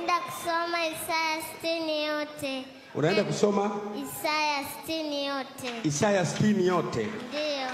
Naenda kusoma Isaya sitini yote. Unaenda kusoma Isaya sitini yote. Isaya sitini yote. Ndiyo.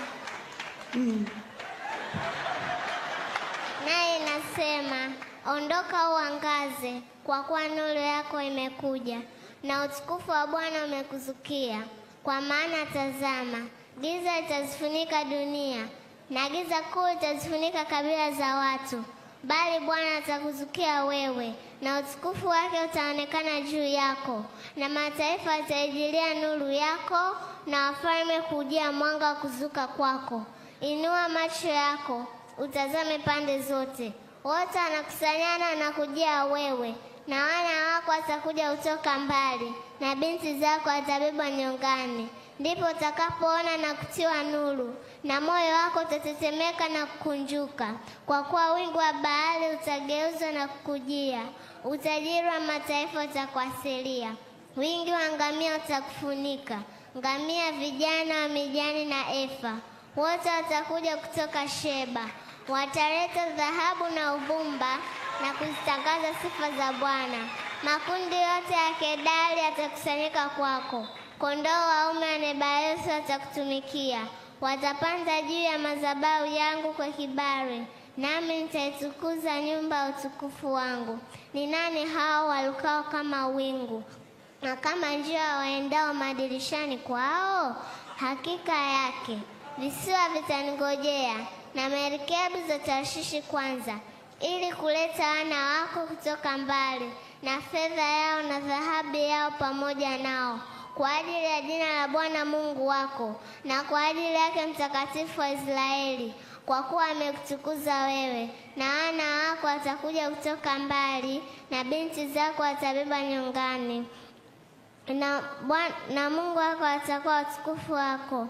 Naye inasema, ondoka uangaze, kwa kuwa nuru yako imekuja, na utukufu wa Bwana umekuzukia. Kwa maana tazama, giza litazifunika dunia, na giza kuu litazifunika kabila za watu, bali Bwana atakuzukia wewe, na utukufu wake utaonekana juu yako, na mataifa wataijilia nuru yako, na wafalme kujia mwanga wa kuzuka kwako. Inua macho yako utazame pande zote, wote wanakusanyana na kujia wewe, na wana wako watakuja kutoka mbali, na binti zako watabebwa nyongani. Ndipo utakapoona na kutiwa nuru, na moyo wako utatetemeka na kukunjuka, kwa kuwa wingu wa bahari utageuzwa na kukujia, utajiri wa mataifa utakuasilia, wingi wa ngamia utakufunika, ngamia vijana wa mijani na efa wote watakuja kutoka Sheba, wataleta dhahabu na uvumba na kuzitangaza sifa za Bwana. Makundi yote ya Kedari yatakusanyika kwako, kondoo waume wa Nebayothi watakutumikia. Watapanda juu ya madhabahu yangu kwa kibali, nami nitaitukuza nyumba ya utukufu wangu. Ni nani hao walukao kama wingu na kama njia waendao madirishani kwao? Hakika yake visiwa vitaningojea na merikebu za Tarshishi kwanza, ili kuleta wana wako kutoka mbali, na fedha yao na dhahabu yao pamoja nao, kwa ajili ya jina la Bwana Mungu wako na kwa ajili yake Mtakatifu wa Israeli, kwa kuwa amekutukuza wewe. Na wana wako watakuja kutoka mbali, na binti zako watabeba nyongani, na, Bwana- na Mungu wako atakuwa utukufu wako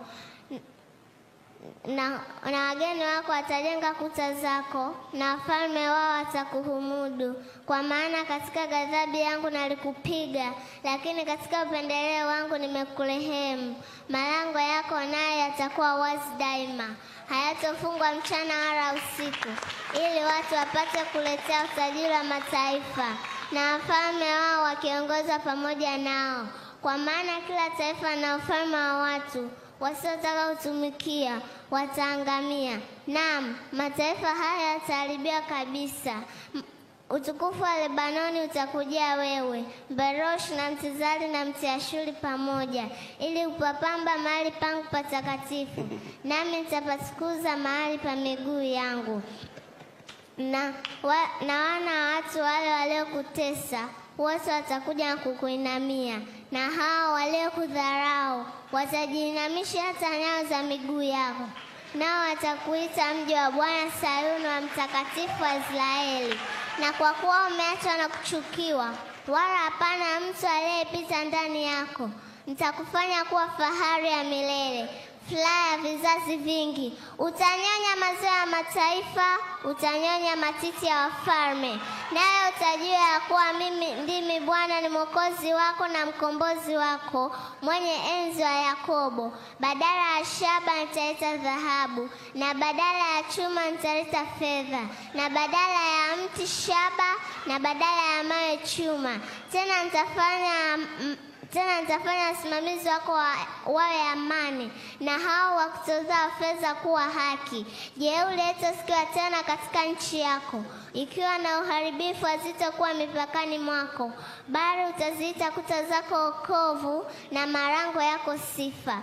na, na wageni wako watajenga kuta zako, na wafalme wao watakuhumudu. Kwa maana katika ghadhabu yangu nalikupiga, lakini katika upendeleo wangu nimekurehemu. Malango yako naye yatakuwa wazi daima, hayatofungwa mchana wala usiku, ili watu wapate kuletea utajiri wa mataifa, na wafalme wao wakiongozwa pamoja nao. Kwa maana kila taifa na ufalme wa watu wasiotaka kutumikia wataangamia. Naam, mataifa haya yataharibiwa kabisa. M- Utukufu wa Lebanoni utakujia wewe, Berosh na Mtizari na Mtiashuri pamoja, ili upapamba mahali pangu patakatifu, nami nitapatukuza mahali pa miguu yangu na, wa, na wana wa watu wale waliokutesa wote watakuja na kukuinamia, na hao waliokudharau watajiinamisha hata nyayo za miguu yako, nao watakuita mji wa Bwana Sayuni, wa mtakatifu wa Israeli. Na kwa kuwa umeachwa na kuchukiwa, wala hapana mtu aliyepita ndani yako, nitakufanya kuwa fahari ya milele furaha ya vizazi vingi. Utanyonya maziwa ya mataifa, utanyonya matiti ya wafalme, naye utajua ya kuwa mimi ndimi Bwana ni mwokozi wako na mkombozi wako, mwenye enzi wa Yakobo. Badala ya shaba nitaleta dhahabu, na badala ya chuma nitaleta fedha, na badala ya mti shaba, na badala ya mawe chuma. Tena nitafanya mm, tena nitafanya wasimamizi wako wa- wawe amani, na hao wakutozao fedha kuwa haki. Jeuri haitasikiwa tena katika nchi yako, ikiwa na uharibifu hazitakuwa mipakani mwako, bali utaziita kuta zako wokovu na malango yako sifa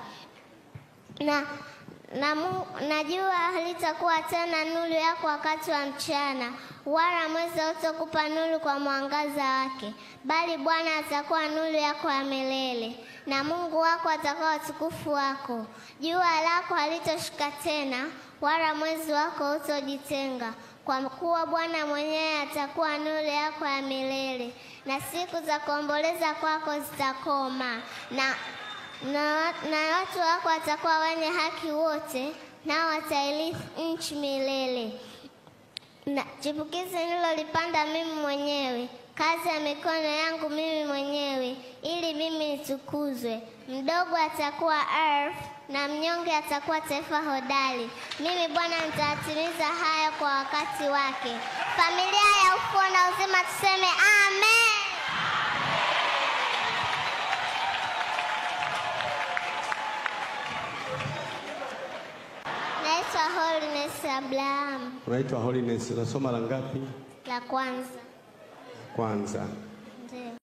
na na, mu, na jua halitakuwa tena nuru yako wakati wa mchana, wala mwezi hautakupa nuru kwa mwangaza wake, bali Bwana atakuwa nuru yako ya milele, na Mungu wako atakuwa utukufu wako. Jua lako halitoshuka tena, wala mwezi wako hautojitenga, kwa kuwa Bwana mwenyewe atakuwa nuru yako ya milele, na siku za kuomboleza kwako zitakoma na na, na watu wako watakuwa wenye haki wote, nao watairithi nchi milele. Na chipukizi nililolipanda mimi mwenyewe, kazi ya mikono yangu mimi mwenyewe, ili mimi nitukuzwe. Mdogo atakuwa elfu na mnyonge atakuwa taifa hodari. Mimi Bwana nitatimiza haya kwa wakati wake. Familia ya ufufuo na uzima tuseme amen. Holiness Abraham, Unaitwa Holiness, unasoma la ngapi? la kwanza. Kwanza. Ndio.